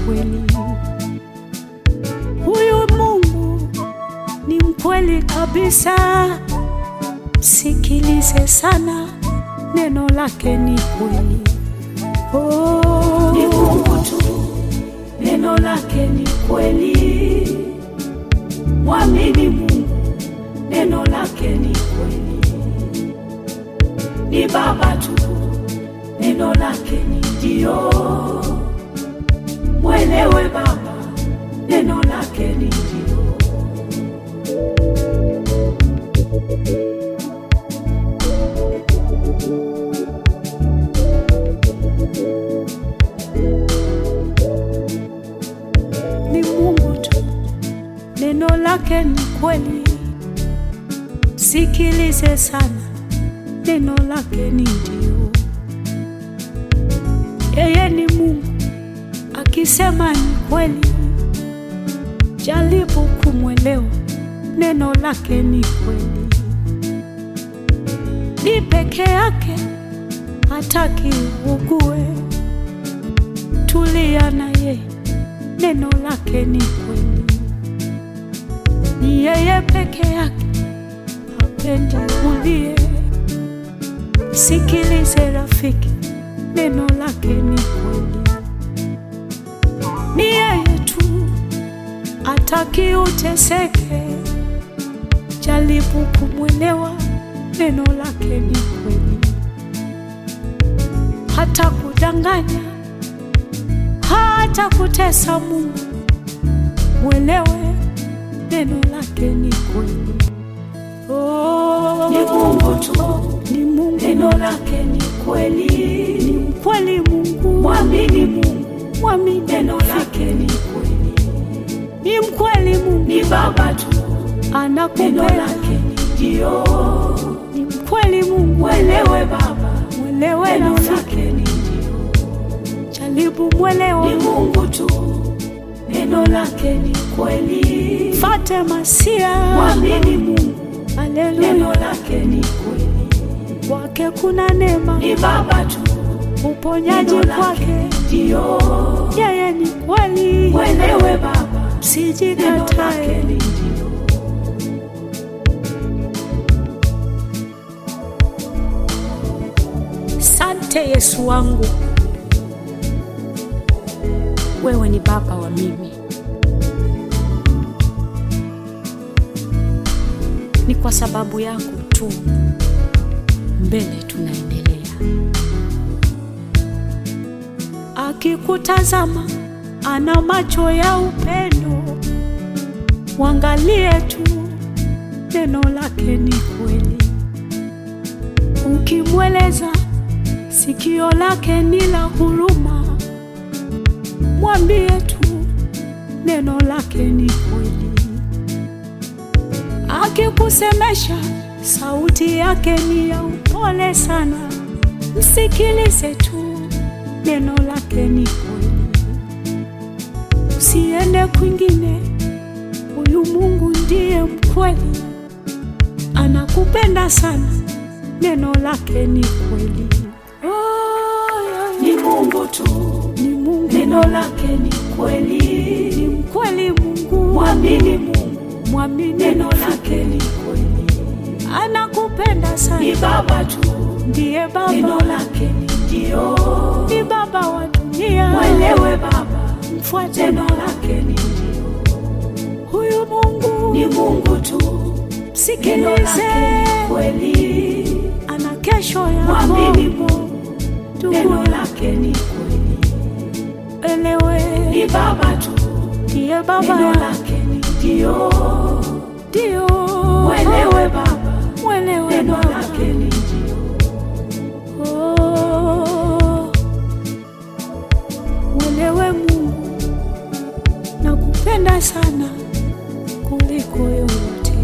kweli. Huyu Mungu ni mkweli kabisa. Sikilize sana, neno lake ni kweli. Oh, Ni Mungu tu, neno lake ni kweli. Mwamini Mungu, neno lake ni kweli. Ni Baba tu, neno lake ni ndio. Mwelewe Baba, neno lake ni ndio. ni Mungu tu, neno lake ni kweli. Sikilize sana, neno lake ni ndio. Yeye ni Mungu, akisema ni kweli. Jaribu kumwelewa, neno lake ni kweli. Ni peke yake, hataki ugue. Tulia na yeye neno lake ni kweli. Ni yeye peke yake, hapendi ulie. Sikilize rafiki, neno lake ni kweli. Ni yeye tu, ataki uteseke. Jaribu kumwelewa, neno lake ni kweli. Hata kudanganya hata kutesa Mungu, mwelewe neno lake ni kweli. Oh, Ni Mungu tu, ni Mungu, neno lake ni kweli. ni mkweli Mungu, Mwamini Mungu, mwamini neno lake ni kweli. ni mkweli Mungu, Ni Baba tu, neno anakupenda lake ni ndio. ni mkweli Mungu, Mwelewe Baba, mwelewe neno rafiki, lake ni ndio. jaribu mwelewe, Ni Mungu tu, neno lake ni kweli. fate masia, Mwamini Mungu, neno haleluya, lake ni kweli. kwake kuna neema, Ni Baba tu, uponyaji neno lake kwake, ndio. yeye ni kweli. Mwelewe Baba, neno lake Sijikatae, ni ndio. sante Yesu wangu, wewe ni baba wa mimi. Ni kwa sababu yako tu mbele tunaendelea. Akikutazama ana macho ya upendo, mwangalie tu, neno lake ni kweli. Ukimweleza sikio lake ni la huruma, mwambie tu neno lake ni kweli. Akikusemesha sauti yake ni ya upole sana, msikilize tu, neno lake ni kweli. Usiende kwingine, huyu Mungu ndiye mkweli, anakupenda sana, neno lake ni kweli. Oh, yeah, Ni Mungu tu, ni Mungu, neno lake ni kweli. ni mkweli Mungu, Mwamini Mungu, mwamini, neno lake ni kweli. anakupenda Ni sana, Baba tu, ndiye neno Baba, lake ni ndio. ni Baba wa dunia, Mwelewe Baba, mfuate neno lake ni ndio. huyu Mungu, Ni Mungu tu, neno msikilize, lake ni kweli. ana kesho yako, Mwamini Mungu, ndugu, neno lake ni kweli. Ni elewe, Baba tu, ndiye neno Baba, lake ni ndio. ndio Mwelewe Baba, mwelewe neno Baba. lake ni ndio. Oh, mwelewe Mungu, nakupenda sana kuliko yote.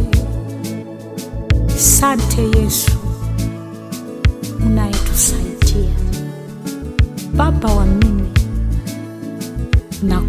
Sante Yesu unayetusaidia, Baba wa mimi, na